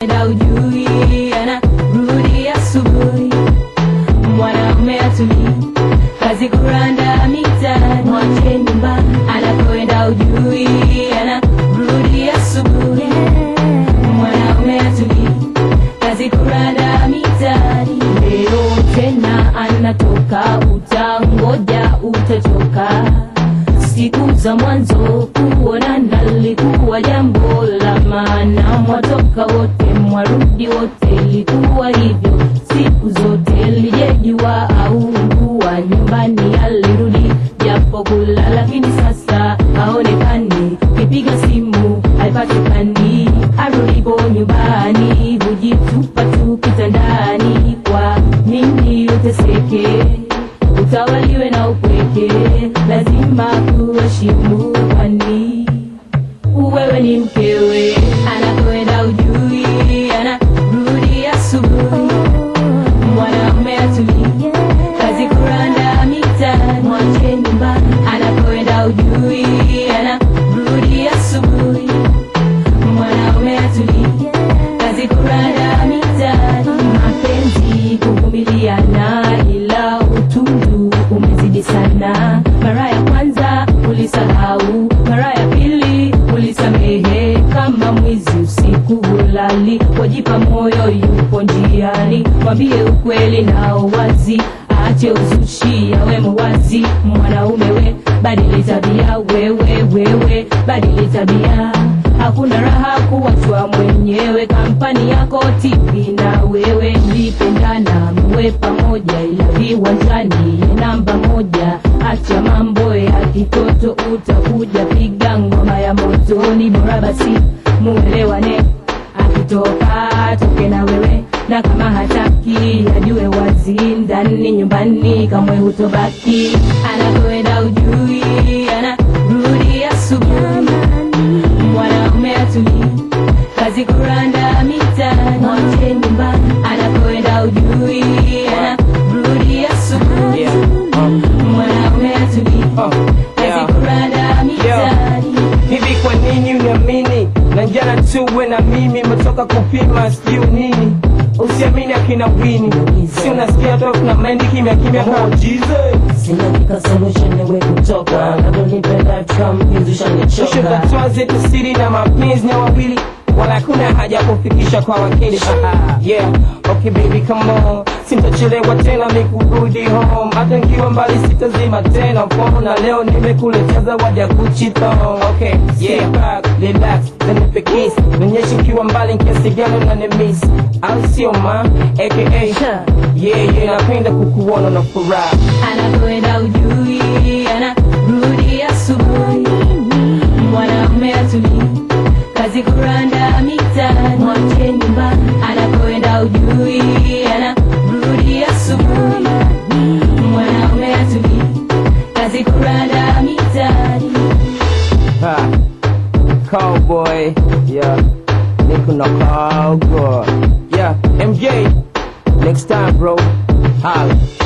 enda ujui anarudi asubuhi mwanaume atulii kazi kuranda mitaani mwache nyumbani anakwenda ujui anarudi asubuhi mwanaume atulii kazi kuranda mitaani leo tena anatoka utangoja utachoka siku za mwanzo kuonana likuwa jambo la maana mwatoka wote mwarudi wote ilikuwa hivyo siku zote lijejua au kuwa nyumbani alirudi japo kula lakini sasa haonekani kipiga simu haipatikani arudipo nyumbani hujitupa tu kitandani kwa nini uteseke utawaliwe na upweke lazima kuheshimu kwani wewe ni mkewe anakwenda ujui anarudi asubuhi mwanaume atulii kazi kuranda mitaani mwache nyumbani anakwenda ujui anarudi asubuhi mwanaume atulii kazi kuranda mitaani mapenzi kuvumiliana ila utundu umezidi sana mara ya kwanza ulisahau mara ya pili ulisamehe kama mwizi usiku hulali wajipa moyo yupo njiani mwambie ukweli nao wazi ache uzushi awe mwazi mwanaume we badili tabia wewe wewe badili tabia hakuna raha kuwachwa mwenyewe kampani yako TV na wewe mlipendana mwe pamoja ila viwanjani namba moja acha mambo ya kitoto utakuja piga ngoma ya motoni bora basi muelewane akitoka toke na wewe na kama hataki ajue wazi ndani nyumbani kamwe hutobaki anakwenda ujui anarudi asubuhi mwanaume atulii kazi kuranda mitaani mwache nyumbani anakwenda ujui anarudi asubuhi Yeah. Um, mwanaume atulii oh, kazi yeah. kuranda mitaani Hivi kwa nini uniamini na jana tu we na mimi metoka kupima sijui nini usiamini akina wini si unasikia toka na mendi kimya kimya oh, Jesus Sinaandika solution niwe kutoka navyonipenda mpenzi Mwisho ushanichoka tatoa zetu siri na mapenzi na wawili wala kuna haja ya kufikisha kwa wakili yeah okay baby come on sintachelewa tena mikurudi home hata nkiwa mbali sitazima tena mkono na leo nimekuletea zawadi ya Gucci thong okay yeah back relax then nipe kiss nionyeshe nkiwa mbali kiasi gani unanimiss au sio ma aka yeah yeah napenda kukuona na furaha anakwenda ujui anarudi asubuhi mwanaume atulii kazi kuranda mitaani mwache nyumbani anakwenda ujui anarudi asubuhi mwanaume atulii kazi kuranda mitaani Ha. Cowboy, yeah. Nico no cowboy. Yeah, MJ. Next time, bro. Holla.